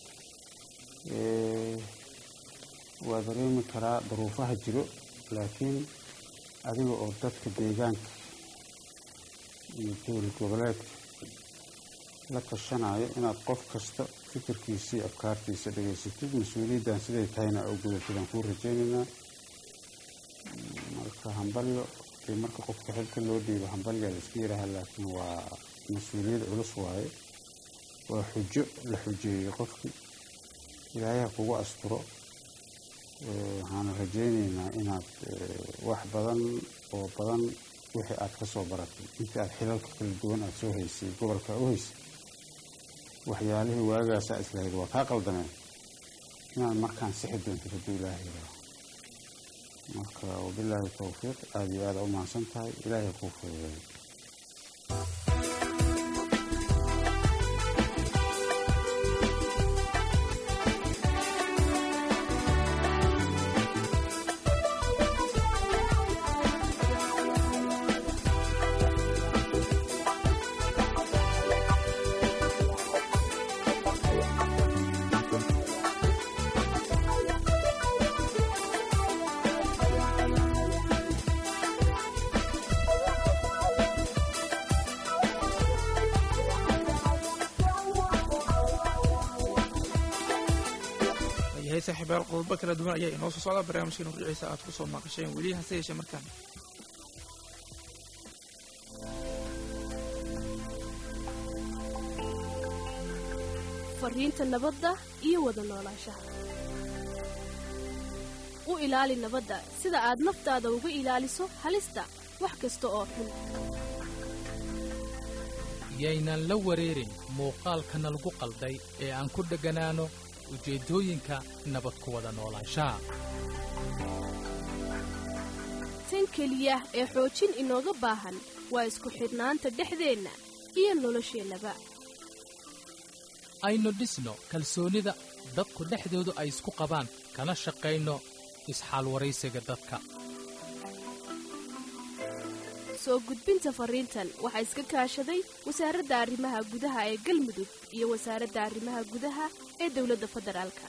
waa dareemi karaa duruufaha jiro laakiin adiga oo dadka deegaanka iyo dowlad goboleedka la tashanayo inaad qof kasta fikirkiisii afkaartiisa dhegaysatid mas-uuliyaddan siday tahayna oo gudatadaan kuu rajaynaynaa marka hambalyo dee marka qofka xilka loo dhiibo hambalyaa la iska yidhaaha laakiin waa mas-uuliyad culus waaye waa xujo la xujeeyey qofkii ilaahay ha kugu asturo waxaana rajaynaynaa inaad wax badan oo badan wixii aad ka soo baratay intii aad xilalka kala duwan aada soo haysay gobolka u haysay waxyaalihii waagaasaa islahayd waa kaa qaldameen inaad markaan sixi doontid hadduu ilaahay yidhaaho marka wabilaahi towfiiq aada iyo aada u mahadsan tahay ilaahay ha kuu fududeeyo yahay saaxiibayaal qodobo kala duwan ayaa inoo soo socda barnaamijkeena rujiciisa aad ku soo maqasheen weli hase yeeshee markaan fariinta nabadda iyo wada noolaanshaha u ilaali nabadda sida aad naftaada uga ilaaliso halista wax kasta oo xun yaynan la wareerin muuqaalkana lagu qalday ee aan ku dhegganaano ujeeddooyinka nabad ku wada noolaanshaha tan keliya ee xoojin inooga baahan waa isku xidhnaanta dhexdeenna iyo nolosheennaba aynu dhisno kalsoonida dadku dhexdoodu ay isku qabaan kana shaqayno isxaalwaraysiga dadka soo gudbinta farriintan waxaa iska kaashaday wasaaradda arrimaha gudaha ee galmudug iyo wasaaradda arrimaha gudaha ee dowladda federaalka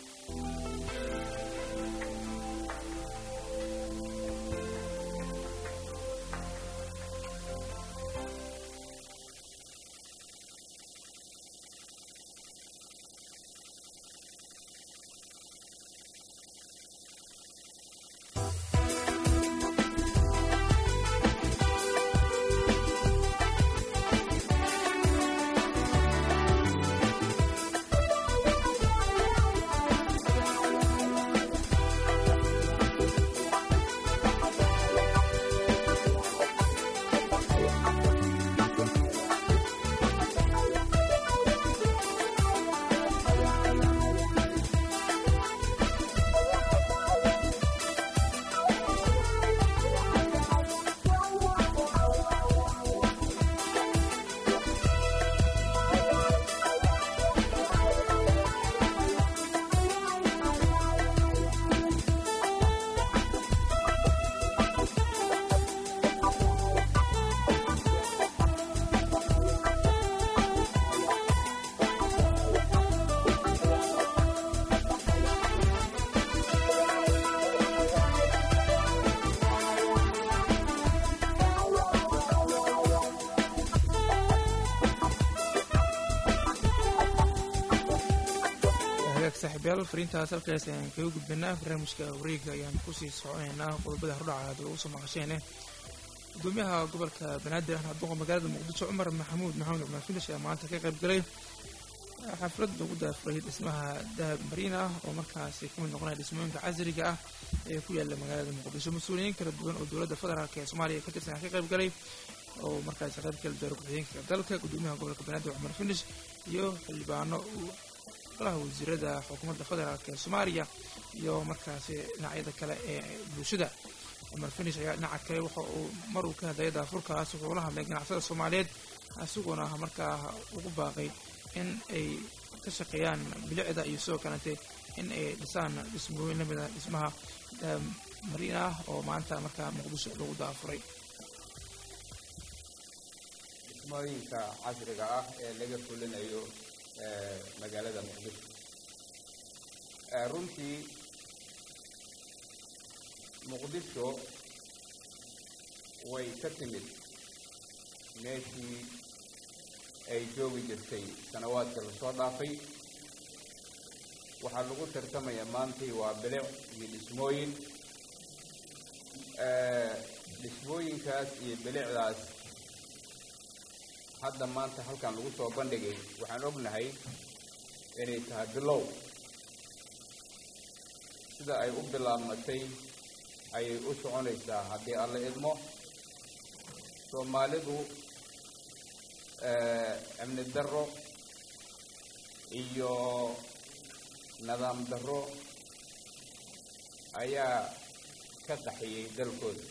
hagaag saaxiibayaal fariintaas halkaas ayaan kaga gudbanaa barnaamijka wareega ayaan kusii soconaynaa qodobada hordhaca aad ugu soo maqasheene gudoomiyaha gobolka banaadir ahna duqa magaalada muqdisho cumar maxamuud maxamed cumar filish ayaa maanta ka qayb galay xaflad lagu daafuray dhismaha dahab mariin ah oo markaasi ka mid noqonaya dhismooyinka casriga ah ee ku yaala magaalada muqdisho mas-uuliyiin kala duwan oo dowladda federaalk ee soomaaliya ka tirsan ka qayb galay oo markaasi qayb kala doora ku-xigeenka dalka gudoomiyaha gobolka banaadir cumar filish iyo xildhibaano golaha wasiirada xukuumadda federaalk ee soomaaliya iyo markaasi dhinacyada kale ee bulshada cumar finish ayaa dhinaca kale waxa uu mar uu ka hadlayay daafurkaas wuxuu la hadlay ganacsada soomaaliyeed isaguna markaa ugu baaqay in ay ka shaqeeyaan bilicda iyo sidoo kalete in ay dhisaan dhismooyin lamid ah dhismaha mariin ah oo maanta markaa muqdisho lagu daafuray dhismooyinka casriga ah ee laga fulinayo magaalada muqdisho runtii muqdisho way ka timid meeshii ay joogi jirtay sanawaadka lasoo dhaafay waxaa lagu tartamaya maantii waa bilic iyo dhismooyin dhismooyinkaas iyo bilicdaas hadda maanta halkan lagu soo bandhigay waxaan ognahay inay tahay bilow sida ay u bilaabmatay ayay u soconaysaa haddii alla idmo soomaalidu amni darro iyo nidaam darro ayaa ka qaxiyey dalkooda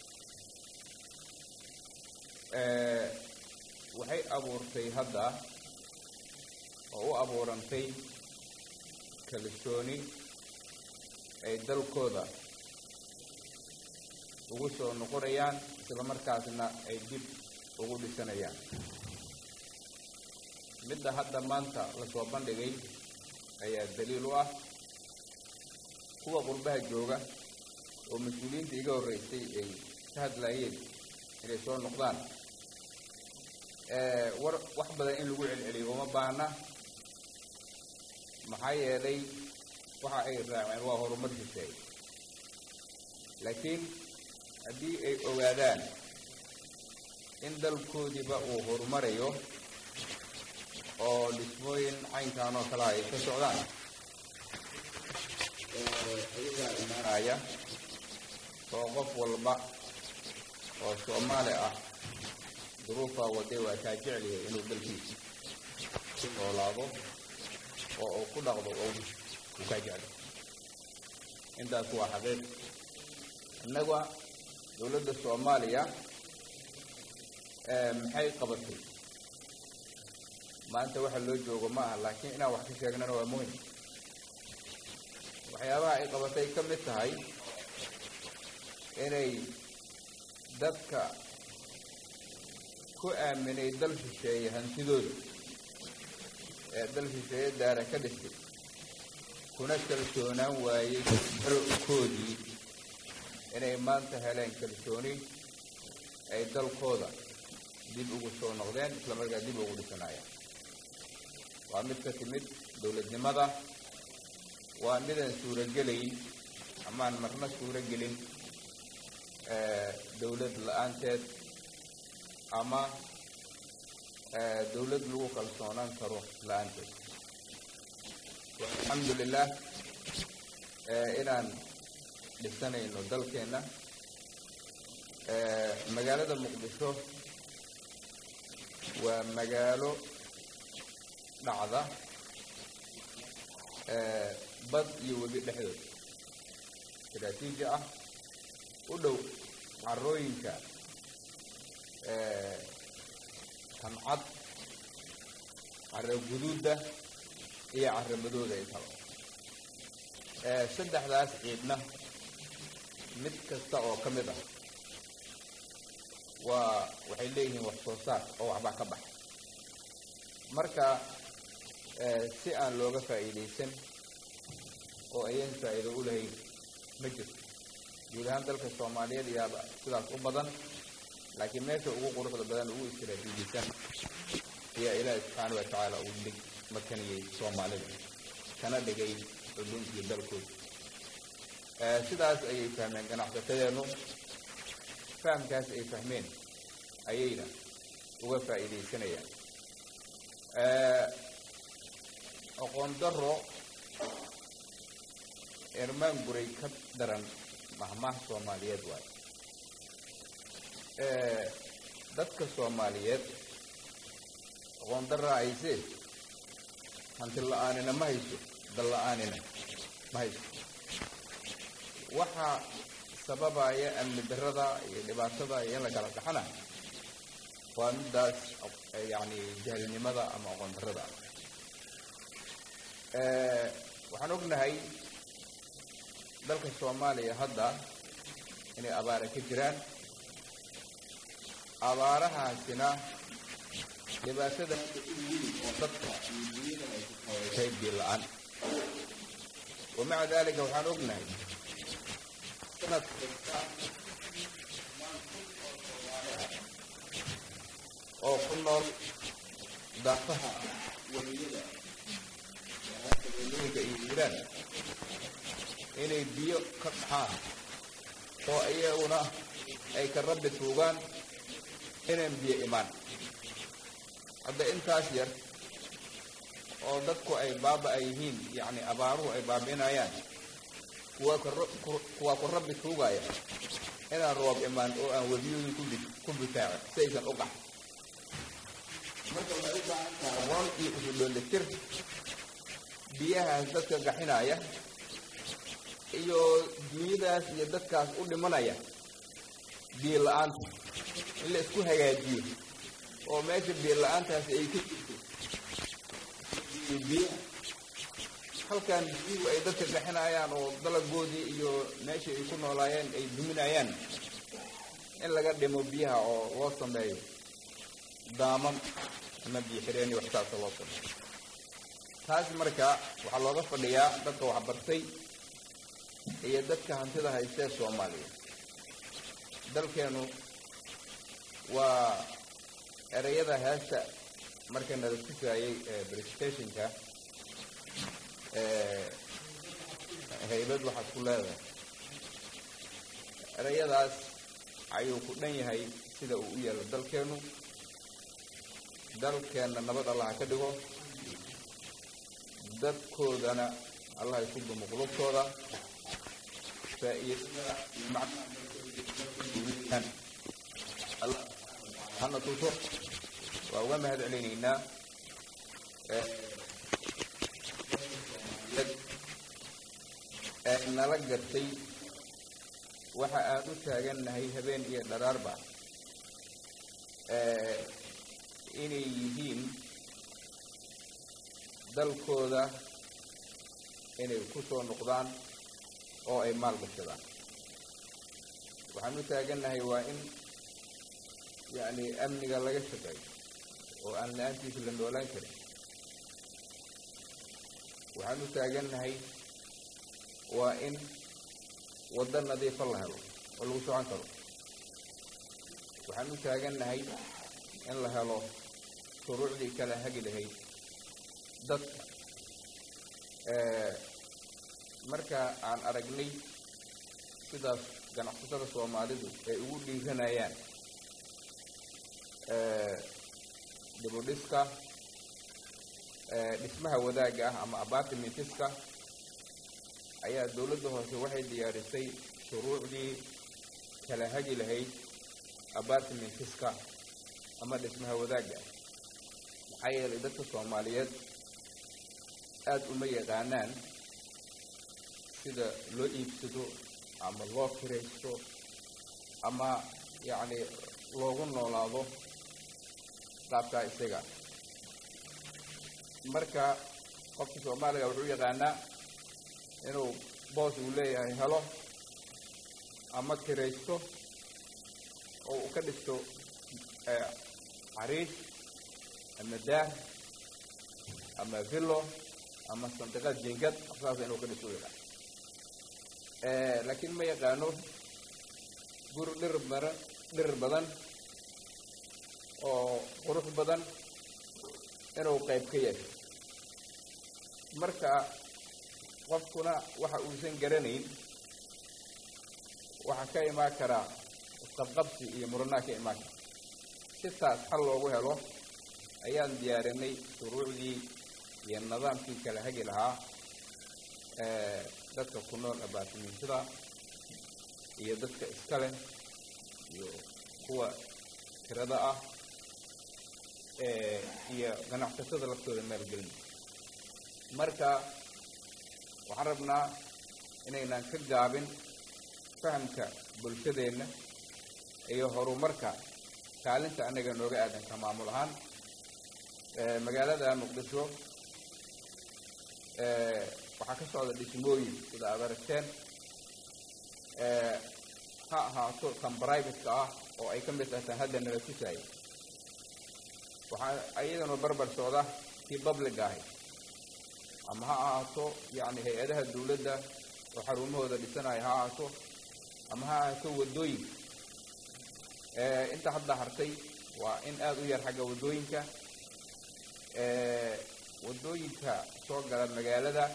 waxay abuurtay hadda oo u abuurantay kalsooni ay dalkooda ugu soo noqonayaan isla markaasna ay dib ugu dhisanayaan midda hadda maanta lasoo bandhigay ayaa daliil u ah kuwa qurbaha jooga oo mas-uuliyiinta iga horreysay ay ka hadlaayeen inay soo noqdaan war wax badan in lagu celceliyo uma baahna maxaa yeelay waxa ay raaceen waa horumar shisheey laakiin haddii ay ogaadaan in dalkoodiiba uu horumarayo oo dhismooyin caynkan oo kale ay ka socdaan ayagaa imaanaya oo qof walba oo soomaali ah duruufaa waday waa kaa jeceliya inuu dalkiisa ku noolaado oo uu ku dhaqdo oo uu kaa jeclo intaas waa xaqiiq innaga dowladda soomaaliya maxay qabatay maanta waxa loo joogo ma aha laakiin inaan wax ka sheegnana waa muhim waxyaabaha ay qabatay ka mid tahay inay dadka ku aaminay dal shisheeye hantidooda ee dal shisheeye daara ka dhistay kuna kalsoonaan waayey dalkoodii inay maanta heleen kalsooni ay dalkooda dib ugu soo noqdeen isla markaa dib ugu dhisanayaan waa mid ka timid dowladnimada waa midaan suurogelayn amaan marna suuro gelin dowlad la-aanteed ama dowlad lagu kalsoonaan karo la-aanteed alxamdulilah inaan dhisanayno dalkeenna magaalada muqdisho waa magaalo dhacda bad iyo webi dhexdood istaraatiiji ah u dhow carooyinka tancad caro guduudda iyo caro madooda intaba saddexdaas ciidna mid kasta oo ka mid ah waa waxay leeyihiin wax soo saar oo waxbaa ka baxa marka si aan looga faa'iidaysan oo ayan faa'iido u lahayn ma jirto guud ahaan dalka soomaaliyeed iyaaba sidaas u badan laakiin meesha ugu quruxda badan ugu istiraatiijisan ayaa ilaahi subxaana wa tacaala uu dhig makaniyey soomaalida kana dhigay xudunkii dalkooda sidaas ayay fahmeen ganacsatadeennu fahamkaas ay fahmeen ayayna uga faa'iidaysanayaan aqoon daro ermaan guray ka daran mahmaah soomaaliyeed waayo dadka soomaaliyeed aqoon daraa haysee hanti la-aanina ma hayso dal la-aanina ma hayso waxaa sababaya amni darada iyo dhibaatada iyo in la kala dhaxana waa midaas yani jahlinimada ama aqoon darrada ah waxaan ognahay dalka soomaaliya hadda inay abaara ka jiraan abaarahaasina dhibaatada oo dadka tahay biil la-aan wamaca dalika waxaan ognahay sanad kasta oo ku nool daafaha waliyada wadooyinka iyo iiraan inay biyo ka dhaxaan oo iyaguna ay ka rabbi tuugaan inaan biyo imaan hadda intaas yar oo dadku ay baaba-a yihiin yacni abaaruhu ay baabi'inayaan kuwaa kuwaa ku rabbi tuugaya inaan roob imaan oo aan webiyooyin kudi ku butaacin si aysan u qaxin marka waxay u baahan tahay aqoon iyo isu dhoolitir biyahaas dadka gaxinaya iyo dunyadaas iyo dadkaas u dhimanaya biyo la-aanta in la isku hagaajiyo oo meesha biyo la-aantaasi ay ka jirto biyo halkan biyuhu ay dadka gaxinayaan oo dalagoodii iyo meeshii ay ku noolaayeen ay duminayaan in laga dhimo biyaha oo loo sameeyo daamam ama biyo xireen iyo waxsaasa loo sameeyo taas marka waxaa looga fadhiyaa dadka waxbartay iyo dadka hantida haystee soomaaliya dalkeenu waa ereyada heesta marka nala tusaayey presentationka haybad waxaad ku leedahay ereyadaas ayuu ku dhan yahay sida uu u yeelo dalkeenu dalkeenna nabad allah ha ka dhigo dadkoodana allah isu dumo qulubtooda faa-iidada iyo macnaha allah hana tuso waa uga mahad celinaynaa ee nala gartay waxa aan u taagannahay habeen iyo dharaarba inay yihiin dalkooda inay ku soo noqdaan oo ay maal gashadaan waxaan u taagannahay waa in yacni amniga laga shaqeeyo oo aan la-aantiisa la noolaan karin waxaan u taagannahay waa in waddo nadiifa la helo oo lagu socon karo waxaan u taagannahay in la helo shuruucdii kala hagi lahayd dadka marka aan aragnay sidaas ganacsatada soomaalidu ay ugu dhiiranayaan dibudhiska dhismaha wadaagga ah ama apartmentiska ayaa dowladda hoose waxay diyaarisay shuruucdii kala hagi lahayd apartmentiska ama dhismaha wadaagga ah maxaa yeelay dadka soomaaliyeed aada uma yaqaanaan sida loo iibsado ama loo kiraysto ama yacni loogu noolaado qaabkaa isaga marka qofka soomaaliga wuxuu yaqaanaa inuu boos uu leeyahay helo ama kiraysto oo uu ka dhisto cariish ama daah ama villo ama sandiqad jingad saasa inuu ka dhisto u yaqaan laakiin ma yaqaano guri dhir badan dhir badan oo qurux badan inuu qayb ka yahay marka qofkuna waxa uusan garanayn waxaa ka imaan karaa isqabqabsi iyo muranaa ka imaan kara si taas xal loogu helo ayaan diyaarinay shuruucdii iyo nidaamkii kala hagi lahaa dadka ku nool abaatimiintada iyo dadka iska leh iyo kuwa tirada ah iyo ganacsatada laftooda maalgelin marka waxaan rabnaa inaynan ka gaabin fahamka bulshadeenna iyo horumarka kaalinta annaga nooga aadanka maamul ahaan magaalada muqdisho waxaa ka socda dhismooyin sida aad aragteen ha ahaato kan brivateka ah oo ay ka mid tahay tan hadda nala tusaaya waxaa iyadana barbar socda kii public ahay ama ha ahaato yacni hay-adaha dawladda oo xarumahooda dhisanaya ha ahaato ama ha ahaato waddooyinka inta hadda hartay waa in aada u yar xagga waddooyinka waddooyinka soo gala magaalada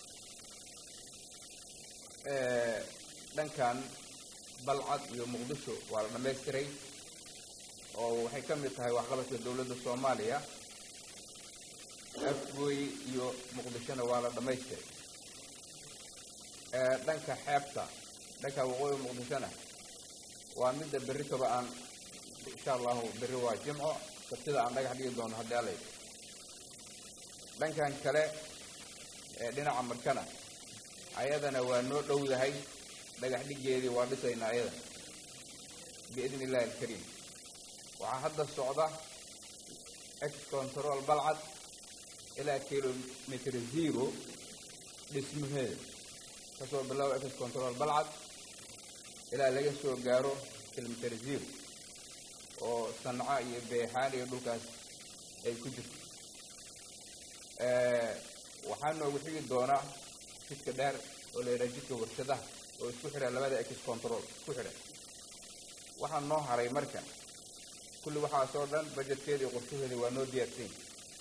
dhankan balcad iyo muqdisho waa la dhammaystiray oo waxay ka mid tahay waxqabadka dowladda soomaaliya afgooy iyo muqdishona waa la dhammaystiray dhanka xeebta dhanka waqooyi muqdishona waa midda berri kaba aan insha allahu berri waa jimco sabtida aan dhagax dhigi doono haddii alay dhankan kale ee dhinaca markana ayadana waa noo dhowdahay dhagax dhigeedii waa dhisaynaa ayada biidni illahi alkariim waxaa hadda socda ex control balcad ilaa kilomitr zero dhismaheeda kasoo bilaabo ex control balcad ilaa laga soo gaaro kilomitr zero oo sanca iyo beexaan iyo dhulkaas ay ku jirto waxaa noogu xigi doonaa jidka dheer oo la yidhaha jidka warshadaha oo isku xidha labada ex control isku xidha waxaa noo haray marka kulli waxaasoo dhan bajetkeeda iyo qorshaheeda waa noo diyaarsan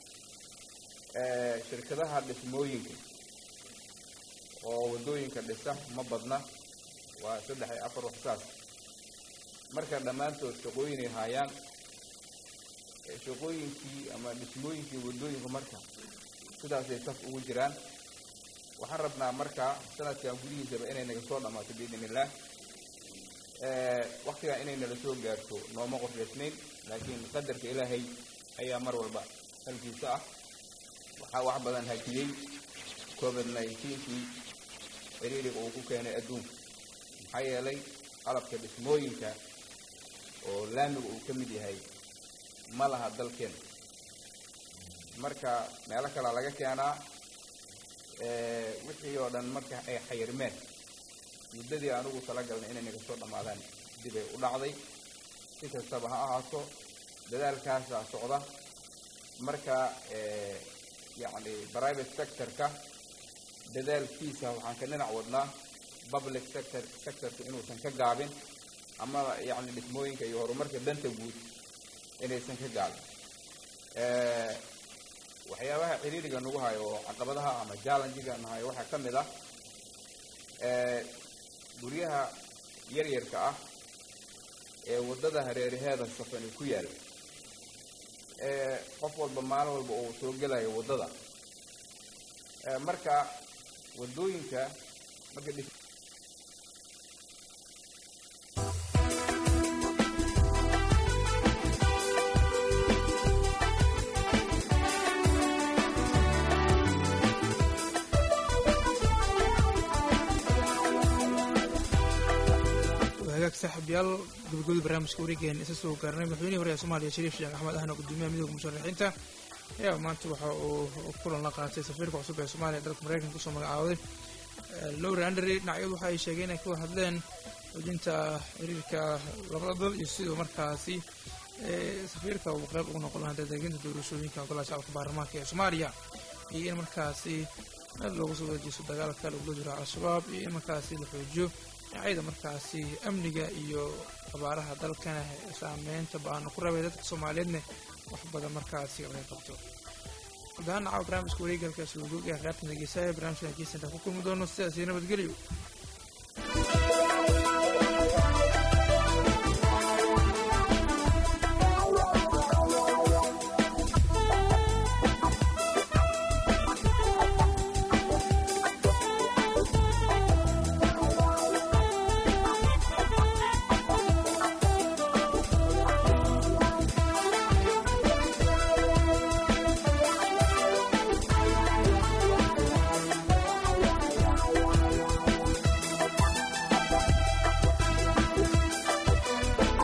shirkadaha dhismooyinka oo waddooyinka dhisa ma badna waa saddex iyo afar waxsaas marka dhammaantood shaqooyinay haayaan shaqooyinkii ama dhismooyinkii waddooyinka marka sidaasay saf ugu jiraan waxaan rabnaa marka sanadkan gudihiisaba inay naga soo dhammaato biidn illaah waktigaa inay nala soo gaarto nooma qorshaysnayn laakiin qadarka ilaahay ayaa mar walba halkiisa ah waxaa wax badan hakiyey covid nineteenkii ciriiriga uu ku keenay adduunka maxaa yeelay qalabka dhismooyinka oo laamiga uu ka mid yahay ma laha dalkeena marka meelo kalea laga keenaa wixii oo dhan marka ay xayirmeen muddadii anugu talagalnay inay naga soo dhammaadaan dibay u dhacday si kastaba ha ahaato dadaalkaasaa socda marka yacni private sectorka dadaalkiisa waxaan ka dhinac wadnaa public sector sectorka inuusan ka gaabin ama yacni dhismooyinka iyo horumarka danta guud inaysan ka gaabin waxyaabaha ciriiriga nagu hayo oo caqabadaha ama challengiga nahayo waxaa ka mid ah guryaha yaryarka ah ee waddada hareeraheeda safani ku yaala ee qof walba maalin walba uu soo gelayo waddada marka waddooyinka marka dhis hagaag saaxiibyaal gabagabada barnaamijka wareegeen isa soo gaarnay madaxweynihii hore ee soomaaliya shariif sheekh axmed ahna gudoomiyaha midooda musharaxiinta ayaa maanta waxa uu kulan la qaatay safiirka cusub ee soomaaliya dalka maraykanka kusoo magacaawaday lowry andry dhinacyadu waxa ay sheegeen inay ka wada hadleen xoojinta xiriirka labada dal iyo sidoo markaasi safiirka uu qayb ugu noqon lahaa dadeginta doorashooyinka golaha shacabka baarlamaanka ee soomaaliya iyo in markaasi meel loogu soo wadejiso dagaalka lagula jiro al-shabaab iyo in markaasi la xoojiyo dhinacyada markaasi amniga iyo abaaraha dalkana saameynta ba-aana ku rabay dadka soomaaliyeedna wax badan markaasi laga qabto gudahaan nacawa barnaamijka wareegalka suugoog ee khyaartan dhegeysaaya barnaamijkan kiisanta ku kulmi doono sidaasi nabadgelyo